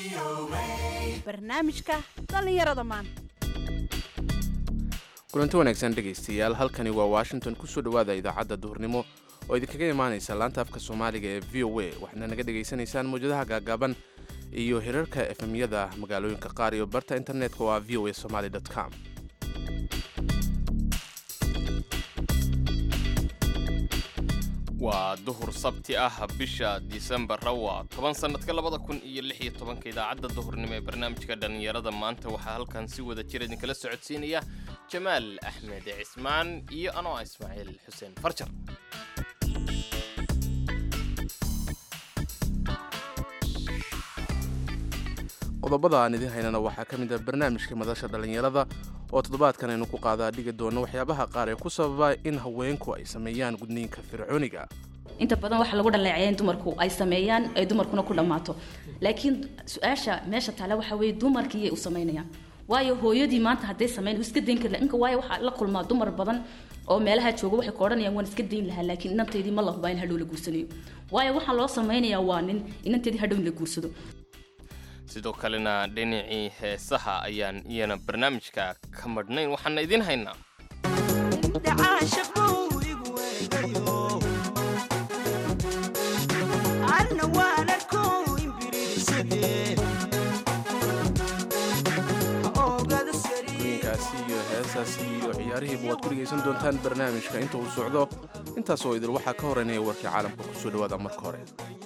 barnaamijka dhallinyarada maanta kulanti wanaagsan dhegaystayaal halkani waa washington kusoo dhowaada idaacadda duhurnimo oo idinkaga imaanaysa laanta afka soomaaliga ee v o a waxaadna naga dhegaysanaysaan mawjadaha gaagaaban iyo hirarka efemyada magaalooyinka qaar iyo barta internetka waa v o a somaly com waa duhur sabti ah bisha disembarra waa toban sannadka labada kun iyo lix iyo tobanka idaacadda duhurnimo ee barnaamijka dhallinyarada maanta waxaa halkan si wada jir idinkala socodsiinaya jamaal axmed cismaan iyo anoo ismaaciil xuseen farjar qodobada aan idiin haynana waxaa ka mid ah barnaamijka madasha dhallinyarada oo toddobaadkan aynu ku qaadaa dhigi doono waxyaabaha qaar ee ku sababa in haweenku ay sameeyaan gudniinka fircooniga inta badan waxa lagu dhaleeceeya in dumarku ay sameeyaan ay dumarkuna ku dhammaato laakiin su-aasha meesha taale waxa weeye dumarkiiyay u samaynayaan waayo hooyadii maanta hadday samayn iska dayn kari inka waayo waxaa la kulmaa dumar badan oo meelaha jooga waxay ka odhanayaan waan iska dayn lahaa laakiin inanteydii ma la hubaa in hadhow la guursanayo waayo waxaa loo samaynayaa waa nin inanteedii hadhow in la guursado sidoo kalena dhinacii heesaha ayaan iyana barnaamijka ka madhnayn waxaana idiin haynaa gudniinkaasi iyo heesaasi iyo ciyaarihiiba waad ku dhegaysan doontaan barnaamijka inta uu socdo intaas oo idil waxaa ka horeynaya warkii caalamka kusoo dhawaada marka hore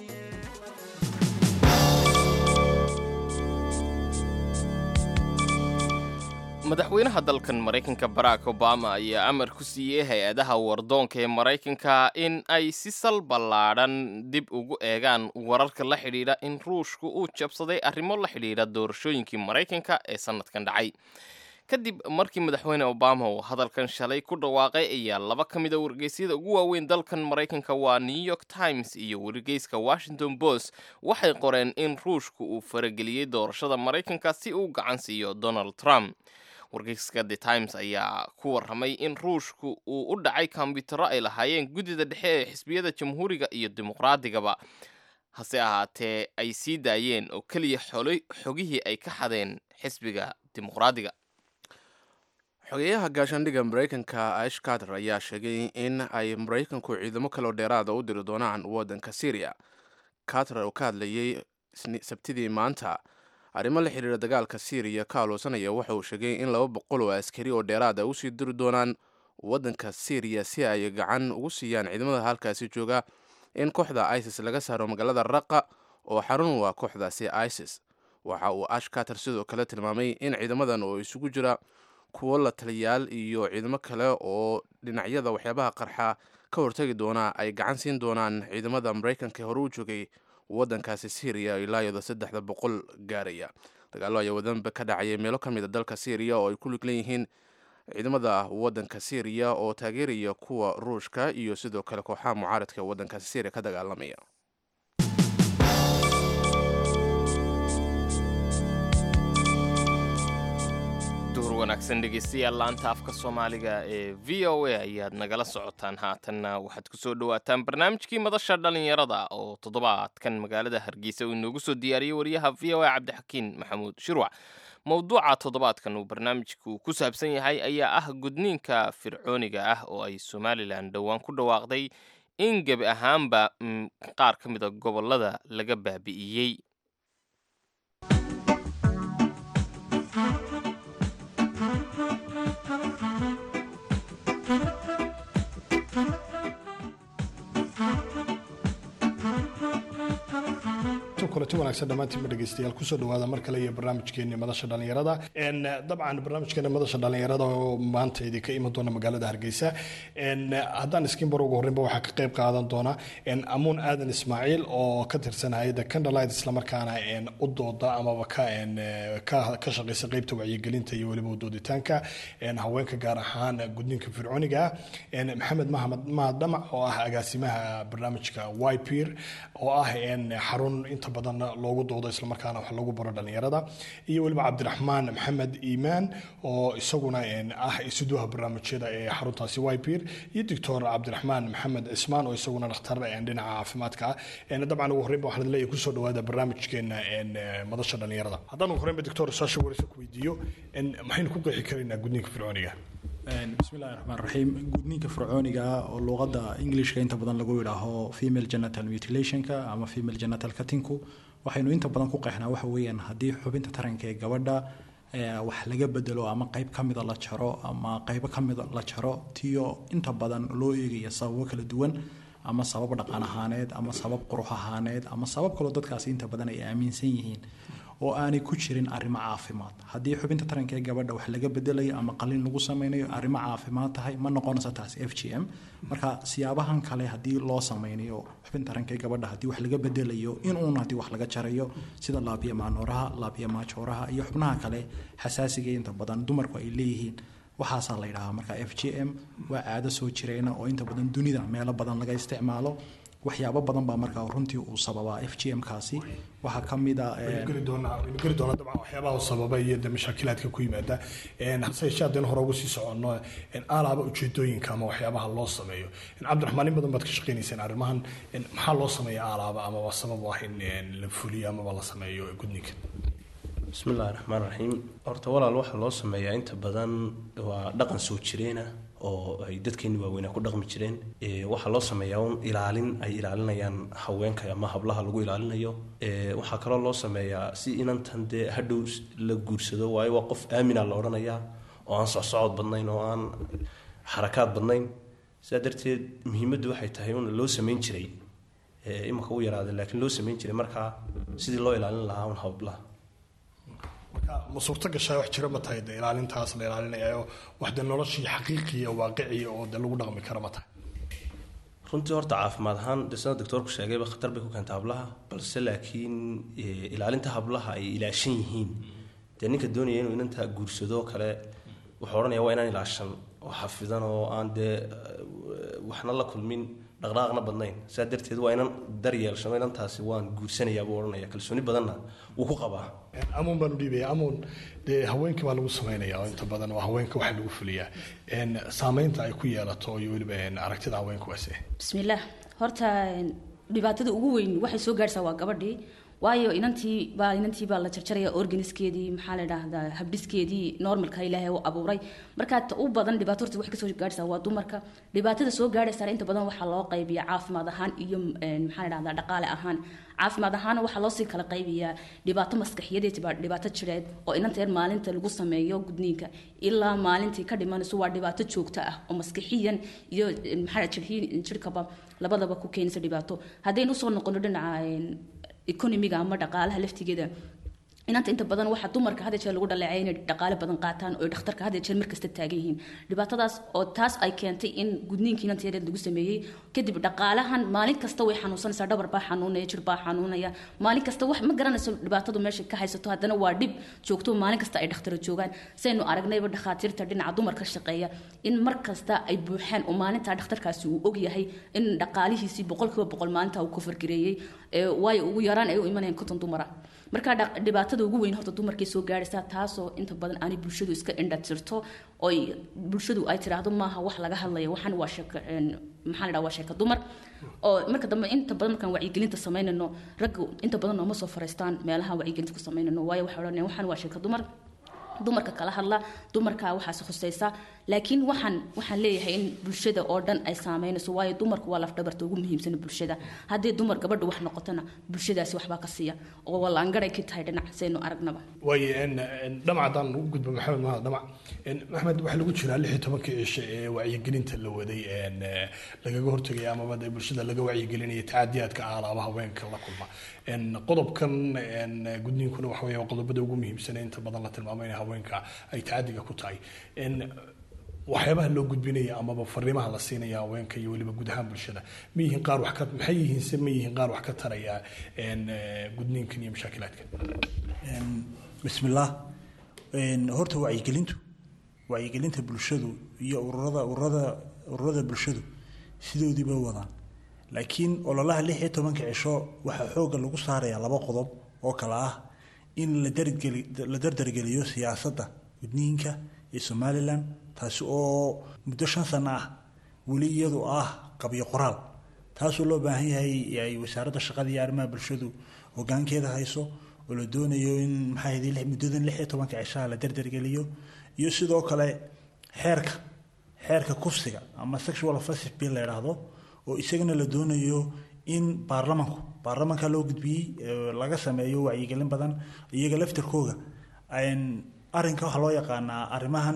madaxweynaha dalkan maraykanka barack obama ayaa amar ku siiyey hay-adaha wardoonka ee maraykanka in ay si sal ballaadhan dib ugu eegaan wararka la xidhiidha in ruushku uu jabsaday arrimo la xidhiidha doorashooyinkii maraykanka ee sannadkan dhacay kadib markii madaxweyne obama uu hadalkan shalay ku dhawaaqay ayaa laba ka mid a wargeysyada ugu waaweyn dalkan maraykanka waa new york times iyo wargeyska washington post waxay qoreen in ruushku uu farageliyey doorashada maraykanka si uu gacan siiyo donald trump wargeyska the times ayaa ku warramay in ruushku uu u dhacay kombiyuutarro ay lahaayeen guddida dhexe ee xisbiyada jamhuuriga iyo dimuqraadigaba hase ahaatee ay sii daayeen oo keliya xogihii ay ka xadeen xisbiga dimuqraadiga xogeyaha gaashaandhigga maraykanka ash carter ayaa sheegay in ay maraykanku ciidamo kaloo dheeraada u diri doonaan waddanka syriya carter oo ka hadlayay sabtidii maanta arrimo la xidhiira dagaalka syriya ka aloosanaya waxa uu sheegay in laba boqol oo askari oo dheeraada usii diri doonaan waddanka syriya si ay gacan ugu siiyaan ciidamada halkaasi jooga in kooxda isis laga saaro magaalada raqa oo xarun waa kooxdaasi isis waxa uu ash carter sidoo kale tilmaamay in ciidamadan oo isugu jira kuwo la taliyaal iyo ciidamo kale oo dhinacyada waxyaabaha qarxa ka hortagi doona ay gacan siin doonaan ciidamada maraykanka hore u joogay waddankaasi syriya ilaa iyadoo saddexda boqol gaaraya dagaallo ayaa wadanba ka dhacayay meelo ka mid a dalka syriya oo ay ku lig leeyihiin ciidamada waddanka syriya oo taageeraya kuwa ruushka iyo sidoo kale kooxaha mucaaradka waddankaasi syriya ka dagaalamaya duhur wanaagsan dhegeystayaal laanta afka soomaaliga ee v o a ayaad nagala socotaan haatanna waxaad kusoo dhawaataan barnaamijkii madasha dhallinyarada oo toddobaadkan magaalada hargeysa uu inoogu soo diyaariyey wariyaha v o a cabdixakiin maxamuud shirwac mowduuca toddobaadkan uu barnaamijku ku saabsan yahay ayaa ah gudniinka fircooniga ah oo ay somalilan dhowaan ku dhawaaqday in gebi ahaanba qaar ka mida gobolada laga baabi'iyey kulanti wanaagsan dhammaantiinba dhegeystayaal kusoo dhawaada mar kale iyo barnaamijkeeni madasha dhallinyarada dabcan barnaamijkeena madasha dhallinyarada oo maanta idinka iman doona magaalada hargeysa haddaan iskinbar ugu horreynba waxaa ka qayb qaadan doona amuun aadan ismaaciil oo ka tirsan hay-adda candlelight islamarkaana u dooda amaba ka shaqeysa qeybta wacyigelinta iyo weliba udooditaanka haweenka gaar ahaan gudniinka fircooniga maxamed mahamed mahad dhamac oo ah agaasimaha barnaamijka ypir oo ah xarun inta badan badan loogu doodo islamarkaana wax lagu baro dhalinyarada iyo weliba cabdiraxmaan maxamed iimaan oo isaguna ah isuduha barnaamijyada ee xaruntaasi wypir iyo doctor cabdiraxmaan maxamed cismaan oo isaguna dhakhtar dhinaca caafimaadka ah dabcan ugu horreynba waxaan leeyahay kusoo dhawaada barnaamijkeena madasha dhalinyarada haddaan ugu horreynba doctor saasha warisa ku weydiiyo maxaynu ku qeexi karaynaa gudniinka fircooniga bismillahi raxmaan raxiim gudniinka fircooniga oo luuqadda englishka inta badan lagu yidhaaho female genital mutilationka ama female genital cuttingku waxaynu inta badan ku qeexnaa waxa weeyaan haddii xubinta taranka ee gabadha wax laga bedelo ama qeyb ka mida la jaro ama qeybo ka mida la jaro tiyo inta badan loo eegaya sababo kala duwan ama sabab dhaqan ahaaneed ama sabab qurux ahaaneed ama sabab kaloo dadkaasi inta badan ay aaminsan yihiin oo aanay ku jirin arrimo caafimaad haddii xubinta taranka ee gabadha wax laga bedelayo ama qalin lagu sameynayo arrimo caafimaad tahay ma noqonaysa taasi f g m marka siyaabahan kale haddii loo sameynayo xubinta taranka ee gabadha haddii wax laga bedelayo inuun haddii wax laga jarayo sida laabiya maanooraha laabiya maajooraha iyo xubnaha kale xasaasiga inta badan dumarku ay leeyihiin waxaasaa la yidhahaa marka f g m waa caado soo jireyna oo inta badan dunida meelo badan laga isticmaalo waxyaabo badan baa markaa runtii uu sababaa f g m kaasi waxaa ka mid a geli doonaa waynu geli doonaa dabcan waxyaabaha uu sababa iyo de mashaakilaadka ku yimaada hase yeeshee haddaynu hore ugu sii soconno alaaba ujeedooyinka ama waxyaabaha loo sameeyo cabdiraxmaan in badan baad ka shaqeynayseen arrimahan maxaa loo sameeya alaaba amaba sabab u ah in la fuliyo amaba la sameeyo gudniinka bismillahi raxmaan raxiim horta walaal waxaa loo sameeyaa inta badan waa dhaqan soo jireena oo ay dadkeeni waaweynaa ku dhaqmi jireen waxaa loo sameeyaa un ilaalin ay ilaalinayaan haweenka ama hablaha lagu ilaalinayo waxaa kaloo loo sameeyaa si inantan dee hadhow la guursado waayo waa qof aamina la odhanayaa oo aan socsocod badnayn oo aan xarakaad badnayn sidaa darteed muhiimaddu waxay tahay un loo sameyn jiray imanka u yaraaday laakiin loo sameyn jiray markaa sidii loo ilaalin lahaa un hablaha marka ma suurto gashaa wax jira ma tahay de ilaalintaas la ilaalinayayo wax de noloshii xaqiiqiya waaqiciya oo de lagu dhaqmi kara ma tahay runtii horta caafimaad ahaan de sida doctoorku sheegayba khatar bay ku keenta hablaha balse laakiin ilaalinta hablaha ay ilaashan yihiin dee ninka doonaya inuu inanta guursado kale wuxuu odhanaya waa inaan ilaashan oo xafidan oo aan dee waxna la kulmin dhaqdhaaqna badnayn saa darteed waa inan daryeelshano inantaasi waan guursanayaa buu odhanaya kalsooni badanna wuu ku qabaa amuun baanu dhiibaya amuun dee haweenka baa lagu sameynaya oo inta badan waa haweenka waxa lagu fuliyaa saameynta ay ku yeelato iyo weliba aragtida haweenka waase bismillaah horta dhibaatada ugu weyn waxay soo gaarhsaa waa gabadhii waayo inantii baa inantii baa la jarjaraya organiskeedii maxaa la dhahdaa habdhiskeedii normalka ilaahay u abuuray markaa ta u badan dhibaato horta waxay kasoo gaarhaysaa waa dumarka dhibaatada soo gaarhaysaana inta badan waxaa loo qaybiyaa caafimaad ahaan iyo maxaa la dhahdaa dhaqaale ahaan caafimaad ahaana waxaa loosii kala qaybiyaa dhibaato maskaxiyadeed dhibaato jireed oo inanteer maalinta lagu sameeyo gudniinka ilaa maalintii ka dhimanayso waa dhibaato joogto ah oo maskixiyan iyo maxaa jirhkaba labadaba ku keenaysa dhibaato haddaynu usoo noqono dhinaca economiga ama dhaqaalaha laftigeeda inanta inta badan waxaa dumarka had jeer lagu dhaleecay inay dhaqaale badan qaataan oo dhakhtarka had jeer markasta taagan yihiin dhibaatadaas oo taas ay keentay in gudniinka inanta yareed lagu sameeyey kadib dhaqaalahan maalin kasta way xanuunsanaysaa dhabar baa xanuunaya jir baa xanuunaya maalin kasta wax ma garanayso dhibaatadu meesha ka haysato haddana waa dhib joogto maalin kasta ay dhakhtaro joogaan saynu aragnayba dhakhaatiirta dhinaca dumarka shaqeeya in mar kasta ay buuxaan oo maalintaa dhakhtarkaasi uu ogyahay in dhaqaalihiisii boqolkiiba boqol maalinta uu ka fargareeyey waayo ugu yaraan ay u imanayaan konton dumara marka dhibaatada ugu weyn horta dumarkay soo gaaraysaa taasoo inta badan aanay bulshadu iska indhatirto oo bulshadu ay tiraahdo maaha wax laga hadlaya waxaan waa sheeko maxaa la dhaha waa sheeko dumar oo marka dambe inta badan markaan wacyigelinta samaynayno ragga inta badan nooma soo fariistaan meelaha wacyigelinta ku samaynayno waayo waxay odhanayaan waxaan waa sheeko dumar dumarka kala hadla dumarka waxaas khusaysa laakiin waxaan waxaan leeyahay in bulshada oo dhan ay saameynayso waayo dumarku waa lafdhabarta ugu muhiimsan bulshada haddii dumar gabadha wax noqotona bulshadaasi waxbaa ka siiya oo wallaangaray ka tahay dhinac saynu aragnaba waaye dhamac haddaan ugu gudbo maxamed mahad dhamac maxmed waxaa lagu jiraa lix iyo tobankii cisho ee wacyigelinta la waday lagaga hortegaya amaba dee bulshada laga wacyigelinaya tacadiyaadka aalaaba haweenka la kulma qodobkan gudniinkuna waxa weeye qodobada ugu muhiimsan ee inta badan la tilmaamo in haweenka ay tacadiga ku tahay waxyaabaha loo gudbinaya amaba fariimaha la siinaya haweenka iyo weliba guud ahaan bulshada ma yihiin qaar wax ka maxay yihiin se ma yihiin qaar wax ka taraya gudniinkan iyo mashaakilaadkan bismillaah horta wacyigelintu wacyigelinta bulshadu iyo ururada ururada ururada bulshadu sidoodiiba wadaan laakiin ololaha lix iyo tobanka cisho waxaa xoogga lagu saarayaa laba qodob oo kale ah in la dargeli la dardargeliyo siyaasadda gudniinka ee somalilan taasi oo muddo shan sano ah weli iyadu ah qabyo qoraal taasoo loo baahan yahay ay wasaaradda shaqada iyo arrimaha bulshadu hogaankeeda hayso oo la doonayo in maxaa yidhi lix- muddadan lix iyo tobanka cishaha la dardargeliyo iyo sidoo kale xeerka xeerka kufsiga ama sexual offensive bill la yidhaahdo oo isagana la doonayo in baarlamanku baarlamanka loo gudbiyey ee laga sameeyo wacyigelin badan iyaga laftarkooga Een, arrinka waxaa loo yaqaanaa arrimahan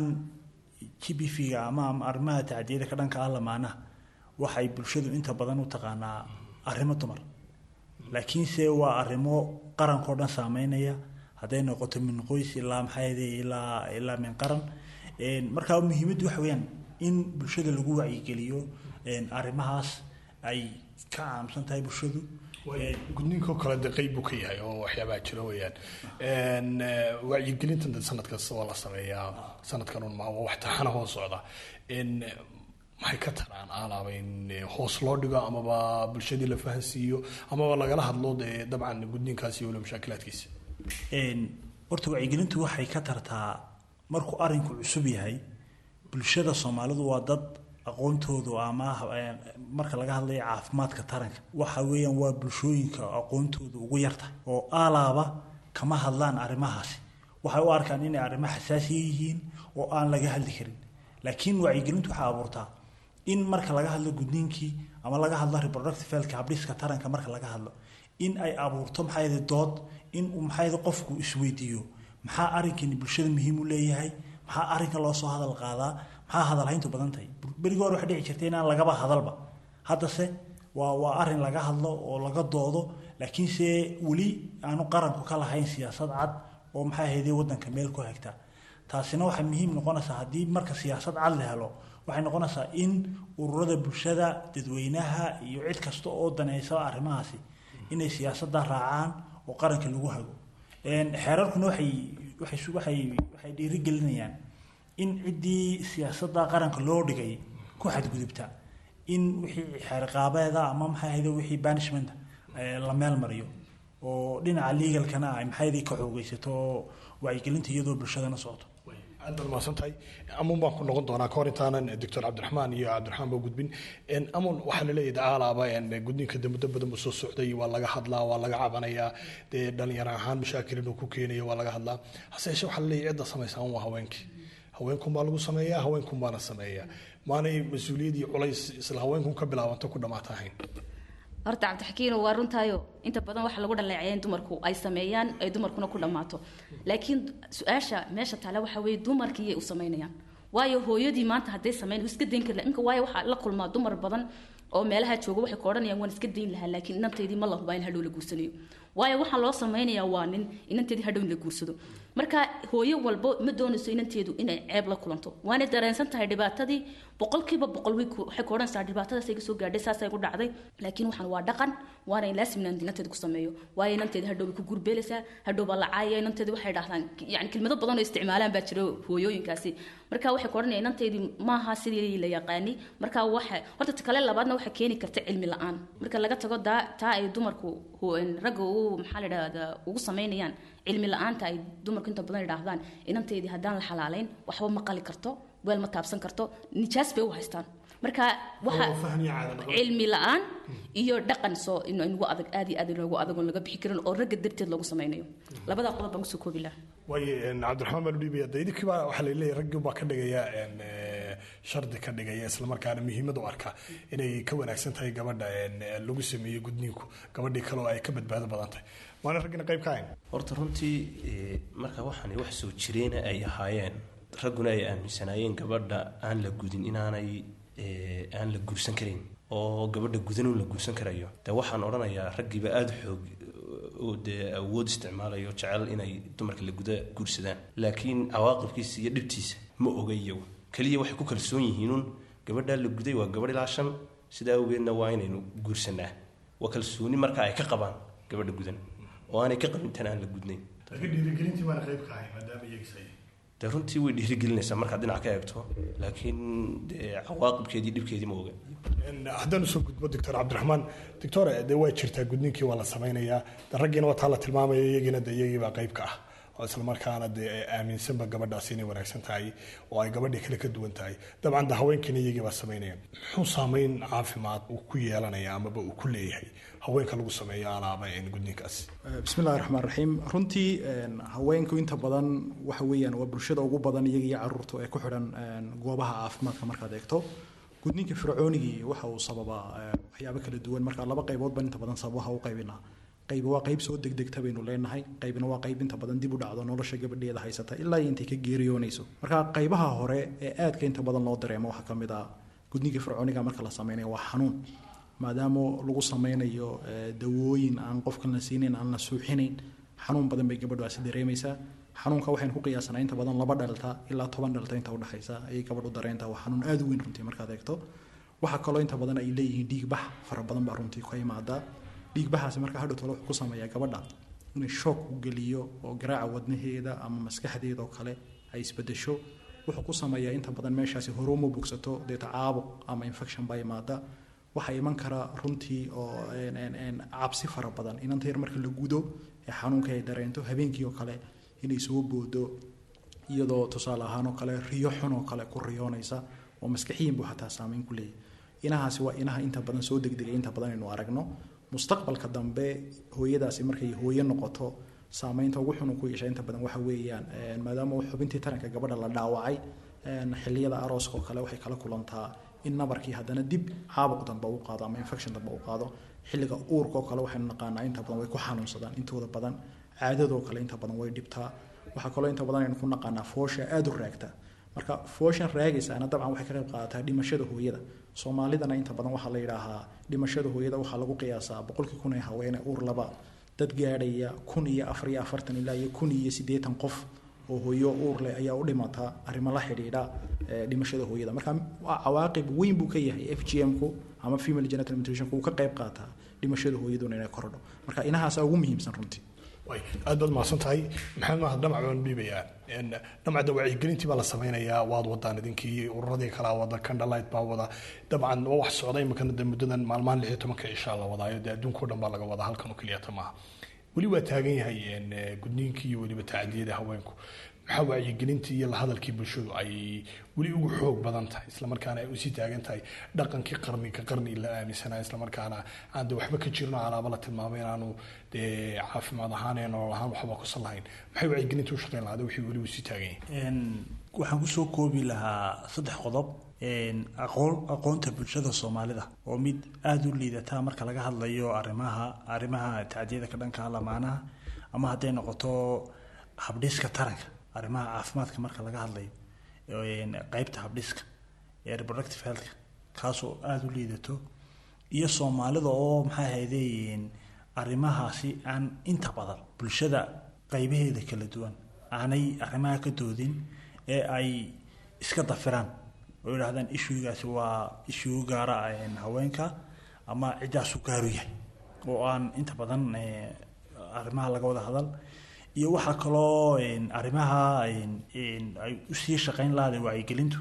g b v-ga ama ama arrimaha tacdiyada ka dhanka ah lamaanaha waxay bulshadu inta badan u taqaanaa arrimo dumar laakiinse waa arrimo qarankao dhan saameynaya hadday noqoto min qoys ilaa maxaa yidhi ilaa ilaa min qaran Een, marka muhiimaddu waxa weeyaan in bulshada lagu wacyigeliyo een, arrimahaas ay ka caamsan tahay bulshadu Een, gudniinkoo kale de qeyb buu ka yahay oo waxyaabaha jira weeyaan Een, eh, wacyigelintan de sanad kasta waa la sameeyaa sanadkan un ma waa wax taxana hoos socda Een, eh, maxay ka taraan alaaba in eh, hoos loo dhigo amaba bulshadii la fahansiiyo amaba lagala hadlo dee dabcan gudniinkaasi iyo wala mashaakilaadkiisa Een, horta wacyigelintu waxay ka tartaa markuu arinku cusub yahay bulshada soomaalidu waa dad aqoontoodu ama eh, marka laga hadlayo caafimaadka taranka waxa weeyaan waa bulshooyinka aqoontoodu ugu yarta oo aalaaba kama hadlaan arrimahaasi waxay u arkaan inay arrimo xasaasiya yihiin oo aan laga hadli karin laakiin wacyigelintu waxay abuurtaa in marka laga hadlo gudniinkii ama laga hadlo reproductive healthka habdhiska taranka marka laga hadlo in ay abuurto maxaa yidhi dood in uu maxaa yidhi qofku isweydiiyo maxaa arrinkani bulshada muhiim u leeyahay maxaa arrinka loo soo hadal qaadaa maxaa hadalhayntu badan tahay berigii hore waxay dhici jirtay inaan lagaba hadalba haddase waa waa arrin laga hadlo oo laga doodo laakiinse weli aanu qaranku ka lahayn siyaasad cad oo maxaa ahaydee waddanka meel ku hagta taasina waxay muhiim noqonaysaa haddii marka siyaasad cad la helo waxay noqonaysaa in ururada bulshada dadweynaha iyo cid kasta oo danaysa arrimahaasi inay siyaasadda raacaan oo qaranka lagu hago Een, xeerarkuna waxay waxay su- waxay waxay dhiirigelinayaan in ciddii siyaasadda qaranka loo dhigay ku xadgudubta in wixii xeerqaabeeda ama maxaa ahayde wixii banishment eh, la meel mariyo oo dhinaca legalkana ay maxaa ahayde ka xoogeysato oo wacyigelinta iyadoo bulshadana socoto aad baad mahadsan tahay amuun baan ku noqon doonaa kahor intaanan doctor cabdiraxmaan iyo cabdiraxmaan ba gudbin Een, amuun waxaa laleeyahay alaaba gudniinka de muddo badan buu soo socday waa laga hadlaa waa laga cabanayaa dee dhalinyaro ahaan mashaakil inuu ku keenayo waa laga hadlaa hase yeeshee waxaa laleeyahay cidda samaysaa waa haweenkii haweenkun baa lagu sameeyaa haweenkun baana sameeyaa maanay mas-uuliyad iyo culays isla haweenkun ka bilaabanto ku dhamaata ahayn horta cabdixakiino waa runtaayo inta badan waxa lagu dhaleeceeya in dumarku ay sameeyaan ay dumarkuna ku dhammaato laakiin su-aasha meesha taale waxa weeye dumarkiiyay u samaynayaan waayo hooyadii maanta hadday samayn wuu iska dayn kari lahaa. imka waayo waxaa la kulmaa dumar badan oo meelaha jooga waxay ka odhanayaan waan iska dayn lahaa laakiin inantaydii ma la hubaa in hadhow la guursanayo waayo waxaa loo samaynayaa waa nin inanteedii hadhow in la guursado marka hooyo walbo ma doonayso inanteedu inay ceeb la kulanto waanay dareensan tahay dhibaatadii boqolkiiba boqol way ku- waxay ka odhanaysaa dhibaatadaas ay soo gaadhay saasay ku dhacday laakiin waxaan waa dhaqan waana in laasim inaan inanteeda ku sameeyo waayo inanteeda hadhow bay ku gurbeelaysaa hadhow baa la caayaya inanteeda waxay dhahdaan yani kelmado badan oo isticmaalaan baa jira hooyooyinkaasi marka waxay ka odhanaya inanteedii maaha sidii la yaqaani marka waxa horta ta kale labaadna waxay keeni karta cilmi la-aan marka laga tago daa taa ay dumarku hu- ragga ugu maxaa la dhahdaa ugu samaynayaan cilmi la-aanta ay dumarku inta badan idhaahdaan inanteedii haddaan la xalaalayn waxba ma qali karto weel ma taabsan karto nijaas bay u haystaan marka waxa cilmi la-aan iyo dhaqan soo in inugu adag aad iyo aad inoogu adag oon laga bixi karin oo ragga darteed loogu samaynayo labadaa qodob baan kusoo koobi lahaa waayo een, cabdiraxmaan baa lu dhiibaya de idinkii baa waxaa laleeyahay raggii baa ka dhigaya een, eh, shardi ka dhigaya islamarkaana muhiimad u arka inay ka wanaagsan tahay gabadha een, eh, lagu sameeyo gudniinku gabadhii kale oo ay ka badbaado badan tahay waana raggina qayb ka hayn horta runtii eh, marka waxaani wax soo jireena ay ahaayeen ragguna ay aaminsanaayeen gabadha aan la gudin inaanay eh, aan la guursan karin oo gabadha gudanuun la guursan karayo de waxaan odhanayaa raggiiba aada xoog oo dee awood isticmaalayo jecel inay dumarka la guda guursadaan laakiin cawaaqibkiisa iyo dhibtiisa ma oga iyagu keliya waxay ku kalsoon yihiinuun gabadhaa la guday waa gabadh ilaa shan sidaa awgeedna waa inaynu guursanaa waa kalsooni marka ay ka qabaan gabadha gudan oo aanay ka qabin tan aan la gudnayn dhiirigelintii baana qayb ka hayn maadaama iyagisay dee runtii way dhiirigelinaysaa markaad dhinac ka eegto laakiin dee cawaaqibkeedii dhibkeedii ma oga haddaan usoo gudbo doctor cabdiraxmaan doctor de waa jirtaa gudniinkii waa la samaynayaa de raggiina waa taa la tilmaamaya iyagiina de iyagiibaa qayb ka ah oo islamarkaana dee aaminsanba gabadhaasi inay wanaagsan tahay oo ay gabadhii kale ka duwan tahay dabcan de haweenkiina iyagii baa samaynaya muxuu saameyn caafimaad uu ku yeelanaya amaba uu ku leeyahay haweenka lagu sameeyo alaaba gudniinkaasi bismillahi raxmaan raxiim runtii haweenku inta badan waxa weeyaan waa bulshada ugu badan iyaga iyo caruurta ee ku xidhan goobaha caafimaadka markaad eegto gudniinka fircoonigii waxa uu sababaa waxyaabo kala duwan marka laba qaybood baan inta badan sababaha u qaybinaa qayb waa qayb soo degdegta baynu leenahay qaybna waa qayb inta badan dib u dhacdo nolosha gabadheeda haysata ilaa iyo intay ka geeriyoonayso marka qaybaha hore ee aadka inta badan loo dareemo waxaa ka mid ah gudniinka fircooniga marka la samaynayo waa xanuun maadaama lagu samaynayo dawooyin aan qofkan la siinayn aan la suuxinayn xanuun badan bay gabadhaasi dareemaysaa xanuunka waxaynu ku qiyaasanaa inta badan laba dhalta ilaa toban dhalta inta udhexaysa ayay gabadhu dareentaa waa xanuun aada u weyn runtii markaad eegto waxaa kaloo inta badan ay leeyihiin dhiig bax fara badan baa runtii ka imaadaa dhiig baxaasi marka hadhow tole wuxuu ku sameeyaa gabadha inay shoog u geliyo oo garaaca wadnaheeda ama maskaxdeeda oo kale ay isbedesho wuxuu ku sameeyaa inta badan meeshaasi horuma bogsato deeta caabuq ama infection baa imaada waxaa iman kara runtii oo cabsi fara badan inanta yar marka la gudo ee xanuunka ay dareento habeenkii oo kale inay soo boodo iyadoo tusaale ahaan oo kale riyo xun oo kale ku riyoonaysa oo maskaxiyin buu xataa saameyn ku leeyahy inahaasi waa inaha inta badan soo degdegay inta badan aynu aragno mustaqbalka dambe hooyadaasi markay hooyo noqoto saameynta ugu xun uu ku yeesha inta badan waxa weeyaan maadaama xubintii taranka gabadha la dhaawacay xilliyada arooska oo kale waxay kala kulantaa in nabarkii haddana dib caabuq dambe u qaado ama infection dambe u qaado xilliga uurka oo kale waxaynu naqaanaa inta badan way ku xanuunsadaan intooda badan caadadoo kale inta badan way dhibtaa waxaa kaloo inta badan aynu ku naqaanaa foosha aada u raagta marka fooshan raagaysaana dabcan waxay ka qayb qaadataa dhimashada hooyada soomaalidana inta badan waxaa la yidhaahaa dhimashada hooyada waxaa lagu qiyaasaa boqolkii kun ee haweene uur laba dad gaadhaya kun iyo afar iyo afartan ilaa iyo kun iyo siddeetan qof oo hooyo uur leh ayaa u dhimata arrimo la xidhiidha dhimashada hooyada marka cawaaqib weyn buu ka yahay f g m-ku ama female genital mutilation-ku uu ka qayb qaataa dhimashada hooyaduna inay korodho marka inahaasa ugu muhiimsan runtii aad baad mahadsan tahay maxamed mahad dhamac baan dhiibayaa dhamacda wacyigelintii baa la sameynayaa waad wadaan idinkii ururadii kalaa wada candlelight baa wada dabcan waa wax socda imikana de muddadan maalmahan lix iyo tobanka cishaa la wadaayo dee adduunkao dhan baa laga wadaa halkan oo keliyata maaha weli waa taagan yahay gudniinkii iyo weliba tacadiyada haweenku maxaa wacyigelintii iyo lahadalkii bulshadu ay weli ugu xoog badan tahay islamarkaana ay usii taagan tahay dhaqankii qarni ka qarni la aaminsanaa islamarkaana aan de waxba ka jirno alaaba la tilmaamay inaanu dee caafimaad ahaan ee nolol ahaan waxba kusan lahayn maxay wacyigelintii u shaqeyn lahaada wixii weli usii taagan yahay waxaan kusoo koobi lahaa saddex qodob aqoon aqoonta bulshada soomaalida oo mid aada u liidataa marka laga hadlayo arrimaha arrimaha tacdiyada ka dhanka lamaanaha ama hadday noqoto habdhiska taranka arrimaha caafimaadka marka laga hadlayo qeybta habdhiska ee reproductive healthka kaasoo aada u liidato iyo soomaalida oo maxay ahaydeen arrimahaasi aan inta badan bulshada qeybaheeda kala duwan aanay arrimaha ka doodin ee ay iska dafiraan oo yidhahdaan ishuugaasi waa ishuu gaara haweenka ama ciddaasu gaaru yahay oo aan inta badan arrimaha laga wada hadal iyo waxaa kaloo arrimaha ay usii shaqeyn lahaday wacyigelintu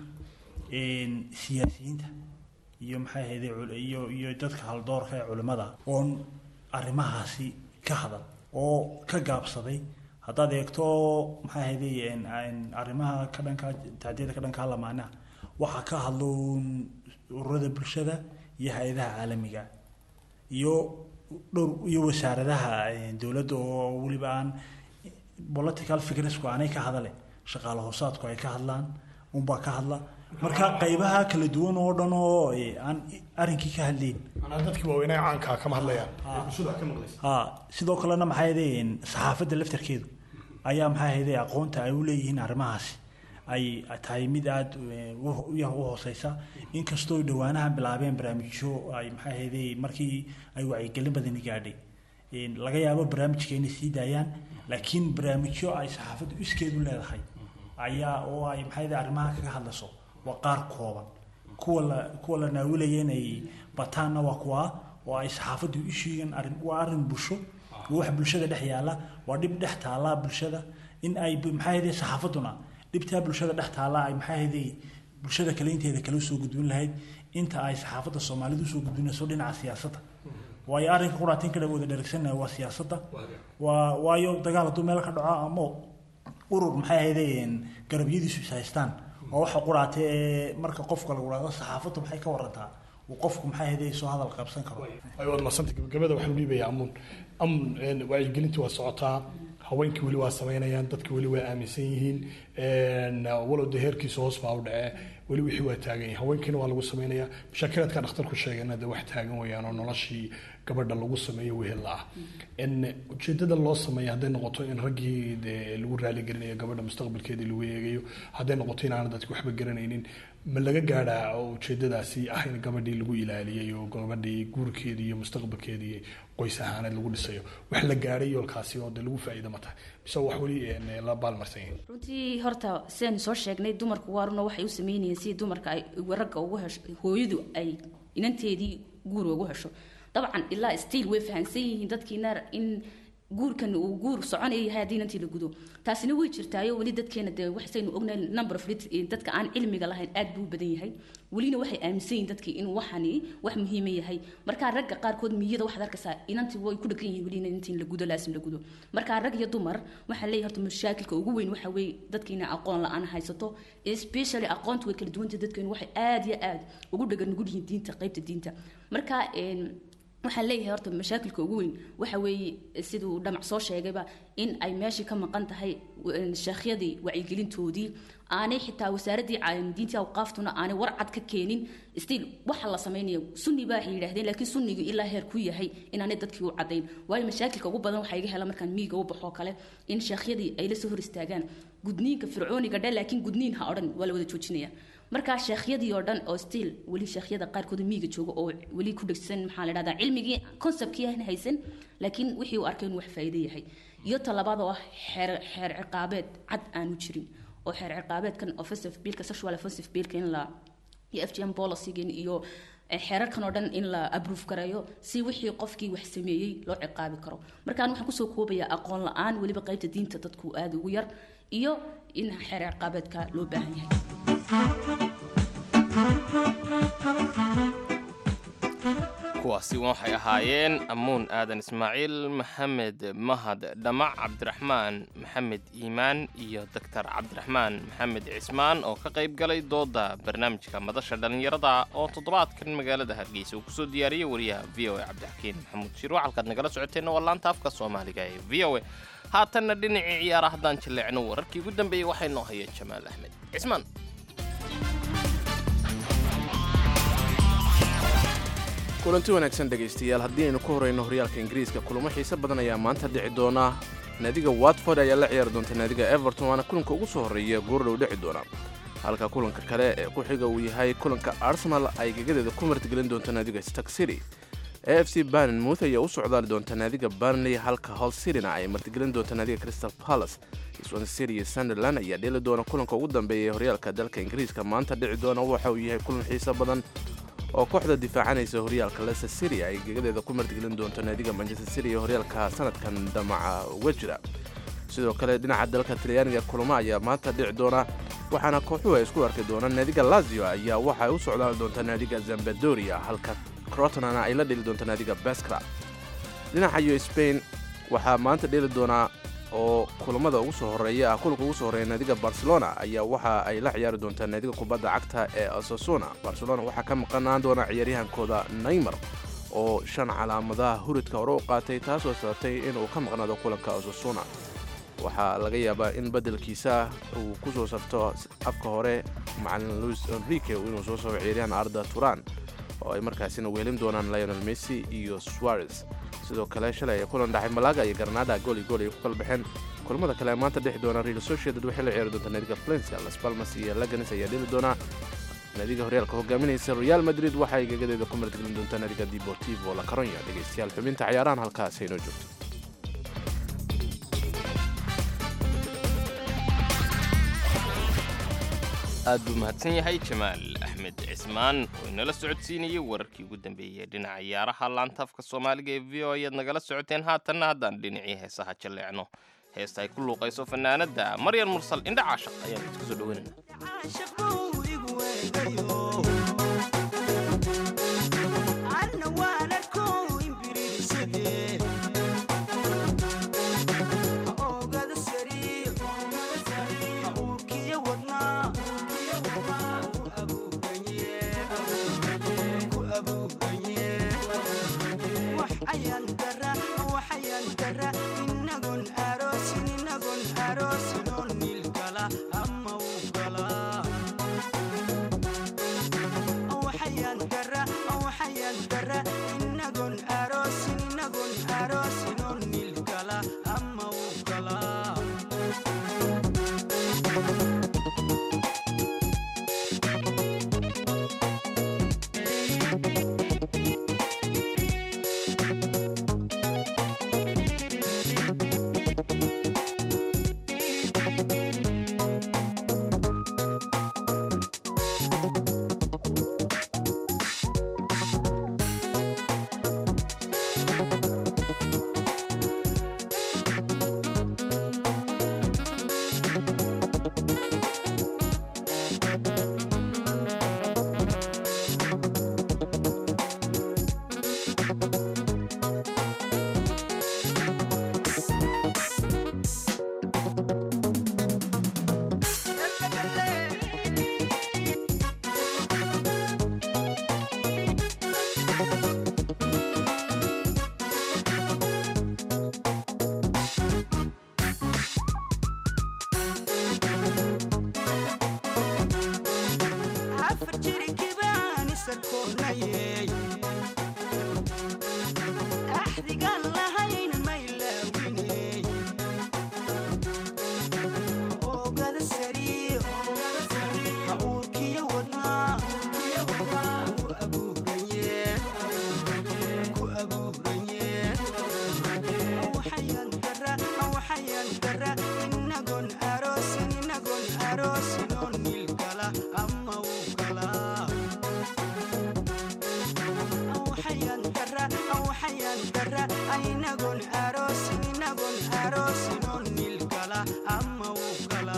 siyaasiyiinta iyo maxay ahayde iyo iyo dadka haldoorka ee culimmada oon arrimahaasi ka hadal oo ka gaabsaday haddaad eegto maxay ahayde arrimaha ka dhanka tacdiyada ka dhanka lamaanaha waxaa ka hadlo ururada bulshada iyo hay-adaha caalamiga iyo dhowr iyo wasaaradaha dowladda oo weliba aan political figresku aanay ka hadale shaqaale hoosaadku ay ka hadlaan unbaa ka hadla marka qaybaha kala duwan oo dhan oo aan arrinkii ka hadleyn dadkii waaweynaa caankaa kama hadlayaan bulshada ka maqlaysa ha sidoo kalena maxay ahaydeen saxaafadda laftarkeedu ayaa maxay ahaydee aqoonta ay u leeyihiin arrimahaasi ay tahay mid aada u hooseysa inkastoo dhowaanaha bilaabeen barnaamijyo ay maxay ahaydee markii ay wacyigelin badani gaadhay laga yaabo barnaamijka inay sii daayaan laakiin barnaamijyo ay saxaafaddu iskeedu leedahay ayaa oo ay maxay ahaydee arrimaha kaga hadlayso waa qaar kooban kuwa la kuwa la naawilaya inay bataanna waa kuwa oo ay saxaafaddu ishiigan arrin waa arrin bulsho wax bulshada dhex yaala waa dhib dhex taala bulshada in ay maxay ahaydee saxaafadduna dhibtaa bulshada dhex taala ay maxay ahaydee bulshada kale inteeda kale usoo gudbin lahayd inta ay saxaafadda soomaalidu usoo gudbinayso dhinaca siyaasadda waayo arrinka quraatin ka wada dheragsanaya waa siyaasadda waa waayo dagaal hadduu meel ka dhaco ama urur maxay ahaydeen garabyadiisu is haystaan waa waxa quraate ee marka qofka lagu dhahdo saxaafaddu maxay ka warantaa uu qofku maxay ahaydee soo hadal qabsan karo ay waad madsanta gabagabada waxaan dhiibayaa amuun amun wacyigelintii waa socotaa haweenkii weli waa samaynayaan dadkii weli waa aaminsan yihiin walow dee heerkiisa hoos baa u dhacee weli wixii waa taagan yahay haweenkiina waa lagu samaynayaa mashaakilaadka dhakhtarku sheegana dee wax taagan wayaan oo noloshii gabadha lagu sameeyo wehel ah ujeedada loo sameeya hadday noqoto in raggii dee lagu raaligelinayo gabadha mustaqbalkeedii lagu eegayo hadday noqoto inaana dadki waxba garanaynin ma laga gaadhaa oo ujeedadaasi ah in gabadhii lagu ilaaliyay oo gabadhii guurkeedii iyo mustaqbalkeedii qoys ahaaneed lagu dhisayo wax la gaadhay yoolkaasi oo dee lagu faa'iido ma tahay mise wax weli la baalmarsan yihiin runtii horta sidaynu soo sheegnay dumarku waaruna waxay u sameynayeen si dumarka ay ragga ugu hesho hooyadu ay inanteedii guur ugu hesho dabcan ilaa stiil way fahansan yihiin dadkiina in guurkan uu guur soconaya yahay haddii inantii la gudo taasina way jirtaayo weli dadkeena dee waxaynu ognahay number of dadka aan cilmiga lahayn aad buu u badan yahay welina waxay aaminsan yihiin dadkii in waxani wax muhiima yahay markaa ragga qaarkood miyada waxaad arkaysaa inantii way ku dhagan yihiin welina intii la gudo laasim la gudo markaa rag iyo dumar waxaa leeyahay horta mashaakilka ugu weyn waxa weeye dadkiina aqoon la-aan haysato especially aqoontu way kala duwantay dadkeenu waxay aad iyo aad ugu dhagan nugul yihiin diinta qaybta diinta marka waxaan leeyahay horta mashaakilka ugu weyn waxa weeye siduu dhamac soo sheegayba in ay meeshii ka maqan tahay sheekhyadii wacyigelintoodii aanay xitaa wasaaraddii diintii awqaaftuna aanay warcad ka keenin stiil waxa la samaynayo sunni baa waxay yidhahdeen laakiin sunnigu ilaa heer ku yahay inaanay dadkii u cadayn waayo mashaakilka ugu badan waxaa iga hela markaan miiga u baxoo kale in sheekhyadii ay la soo hor istaagaan gudniinka fircooniga dhe laakiin gudniin ha odhan waa la wada joojinaya markaa sheekhyadii oo dhan oo stiil weli sheekhyada qaarkood miiga jooga oo weli ku dhegsan maxaa la dhahdaa cilmigii conceptkii aan haysan laakiin wixii uu arkay inuu wax faa'iido yahay iyo talabaad oo ah xeer xeer ciqaabeed cad aanu jirin oo xeer ciqaabeedkan offensive billka sexual offensive billka in la iyo f g m policygan iyo xeerarkan oo dhan in la abruuf gareeyo si wixii qofkii wax sameeyey loo ciqaabi karo markaan waxaan kusoo koobayaa aqoon la-aan weliba qaybta diinta dadku aada ugu yar iyo in xeer ciqaabeedka loo baahan yahay kuwaasi waxay ahaayeen amuun aadan ismaaciil maxamed mahad dhamac cabdiraxmaan maxamed iimaan iyo doctor cabdiraxmaan maxamed cismaan oo ka qayb galay dooda barnaamijka madasha dhallinyarada oo toddobaadkan magaalada hargeysa uu kusoo diyaariyey wariyaha v o a cabdixakiin maxamuud shiir waxalkaad nagala socoteenna waa laanta afka soomaaliga ee v o a haatanna dhinacii ciyaara haddaan jilleecno wararkii ugu dambeeyey waxay noo hayeen jamaal axmed cismaan kulanti wanaagsan dhegaystayaal haddii aynu ku horeyno horyaalka ingiriiska kulamo xiise badan ayaa maanta dhici doona naadiga watford ayaa la ciyaari doonta naadiga everton waana kulanka ugu soo horreeya goordhow dhici doona halka kulanka kale ee ku xiga uu yahay kulanka arsenal ay gegadeeda ku martigelin doonta naadiga stark city a f c barnmouth ayaa u socdaali doonta naadiga barnley halka hol cityna ay martigelin doonta naadiga crystal palace swan city iyo sunderland ayaa dheeli doona kulanka ugu dambeeya ee horyaalka dalka ingiriiska maanta dhici doona waxa uu yahay kulan xiise badan oo kooxda difaacanaysa horyaalka leicester city ay gegadeeda ku martigelin doonto naadiga manchester city ee horyaalka sanadkan dhamaca uga jira sidoo kale dhinaca dalka talyaaniga kulamo ayaa maanta dhici doona waxaana kooxuhu ay isku arki doonaan naadiga lazio ayaa waxay u socdaali doontaa naadiga zambadoria halka crotonana ay la dheli doonta naadiga baskra dhinaca iyo spain waxaa maanta dheli doonaa oo kulamada ugu soo horeeya ah kulanka ugu soo horreeya naadiga barcelona ayaa waxa ay la ciyaari doontaa naadiga kubadda cagta ee osasuna barcelona waxaa ka maqanaan doona ciyaaryahankooda neymar oo shan calaamadaha huridka hore u qaatay taasoo sababtay inuu ka maqnaado kulanka osasuna waxaa laga yaabaa in beddelkiisa uu ku soo sabto afka hore macalin luis enrique inuu soo sabo ciyaaryahan arda turan oo ay markaasina wehelin doonaan lionel messi iyo suarez sidoo kale shalay ay kulan dhacay malaga iyo garnaada gool iyo gool ay ku kala baxeen kulamada kale maanta dhexi doona real sociedad waxay la ciyaari doontaa naadiga valencia las palmas iyo laganes ayaa dheli doonaa naadiga horyaalka hogaaminaysa real madrid waxay gegadeeda ku martigelin doontaa naadiga deportivo la caronya dhegaystayaal xubinta ciyaarahan halkaas aynoo joogto aad buu mahadsan yahay jamaal axmed cismaan oo inala socodsiinayay wararkii ugu dambeeyey dhinaca ciyaaraha laantaafka soomaaliga ee v o ayaad nagala socoteen haatanna haddaan dhinacii heesaha jalleecno heesta ay ku luuqayso fanaanadda maryan mursal indha caashaq ayaan isku soo dhoweynayna waxayaan dara waxayaan dara inagon aroosin inagon aroosin oo nil kala ama u kala afar jiri kibaan isakoonayey axdigaan lahayn maylaawiney oogada sari ha uurkiyo wadnaa ku abuuranye ku abuuranye waxayaan dara waxayaan dara inagon aroosin inagon aroosin oo nil kala ama u kala waxayaan dara waxayaan dara inagon aroosin inagon aroosin oo nil kala ama u kala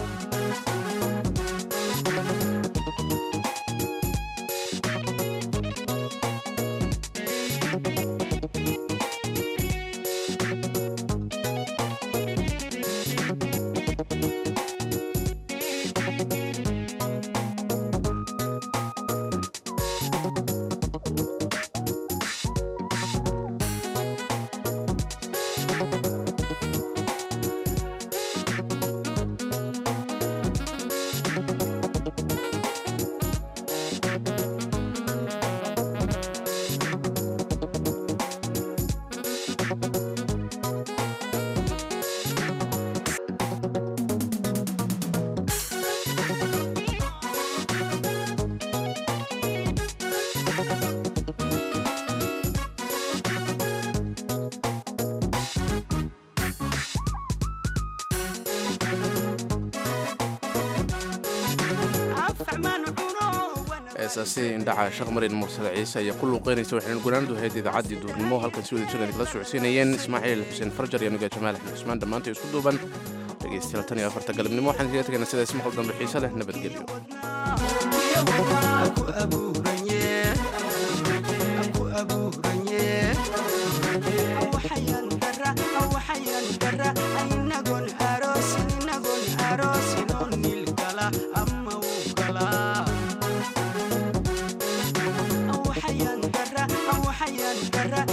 heesaasi indhaca sheekh marin mursale ciise ayaa ku luuqeynaysa waxaynu gunaandu ahayd idaacaddii duurnimo halkan si wada jiran kala socodsiinayeen ismaaciil xuseen farjar iyo nuga jamaal axmed cusmaan dhammaanta isku duuban dhegeystayaal tan iyo afarta galabnimo waxaan kaga tegaynaa sidaas maqal dambe xiise leh nabadgelyo ku abuuranye ku abuuranye waxayaan dara waxayaan dara inagon aroosin inagon aroosin oo nil kala ama u kala waxayaan dara waxayaan dara